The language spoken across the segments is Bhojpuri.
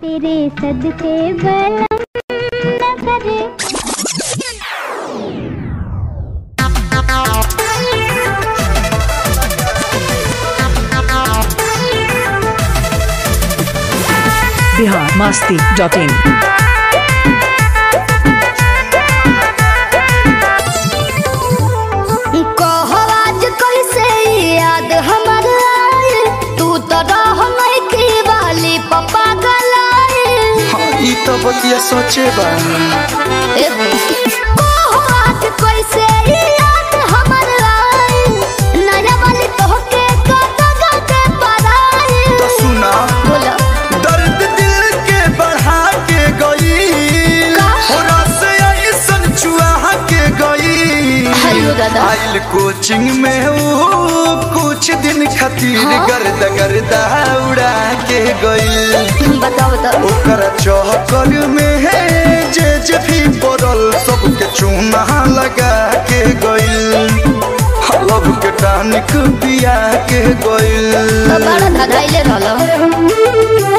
तेरे सदके बलम न करे बिहार मस्ती डॉट इन कहो आज कैसे याद हमर आए तू तो रह की वाली पप्पा गलाए हाँ ई तो बतिया सोचे बानी कहो आज कैसे याद हमर आए नया वाली तोहके कत गते पराए तो सुना बोलो दर्द दिल के बढ़ा के गई का? होरा से ऐसन चुहा के गई हेलो दादा आइल कोचिंग में वो कुछ दिन खातिर हाँ? गर्द गर्दा उड़ा के गई बताओ बताओ ओकर चौकर में है जे जे भी पड़ल सबके चूना लगा के गइल हलब के टानिक पिया के गइल तो बड़ा धगाइले रहलो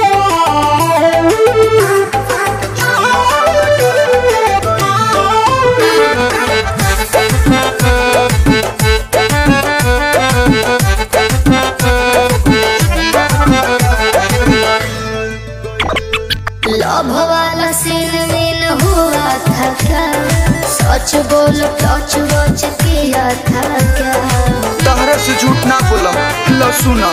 लव वाला सीन में न हुआ था क्या सच बोलो टच वच किया था क्या तहरा से झूठ ना बोलम लो सुना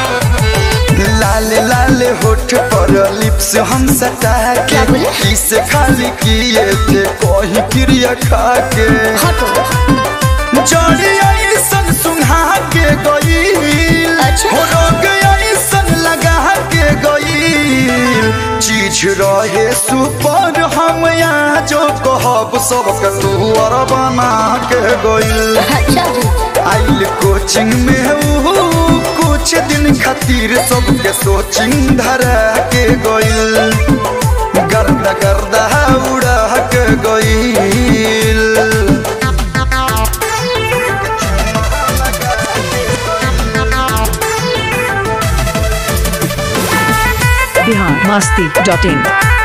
लाले लाले होठ पर लिप्स हम सटा क्या के बोले? इसे खाली किए थे कोई क्रिया खा के हटो जड़ी ऐसन सुंघा के गई अच्छा। हो रोग ऐसन लगा के गई चीज रहे सुपर हम यहाँ जो कहब सबके तू और बना के गई अच्छा जी आइल कोचिंग में ऊ कुछ दिन खातिर सबके सोचिंग धरा के गइल गर्दा गर्दा उड़ा के गइल Bihar Masti dot in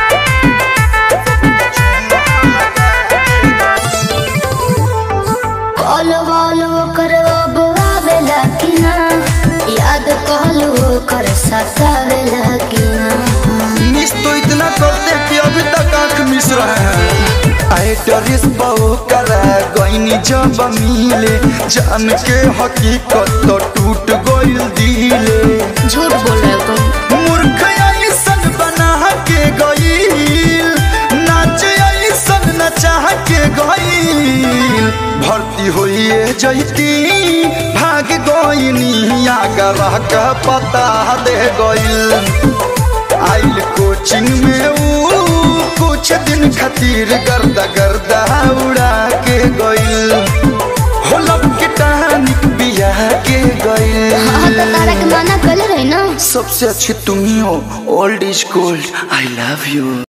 call वॉल कर अब आवेला कि ना याद कहलू कर सतावेला कि ना मिस तो इतना करते कि अभी तक आंख मिस रहे हैं आए डरिस बहु करा गईनी जब मिले जान के हकीकत तो टूट गइल दिले झूठ बोल रहे हो तुम मूर्ख ऐसन बना के गईल नाच ऐसन नचा के गईल भर्ती होइए जैती भाग गईनी आगरा का पता दे गईल आइल कोचिंग में ऊ कुछ दिन खातिर गर्दा गर्दा उड़ा के गईल होलब के टानिक बिया के गईल हाँ तो तारा के माना कल रही ना सबसे अच्छी तुम ही हो old is gold I love you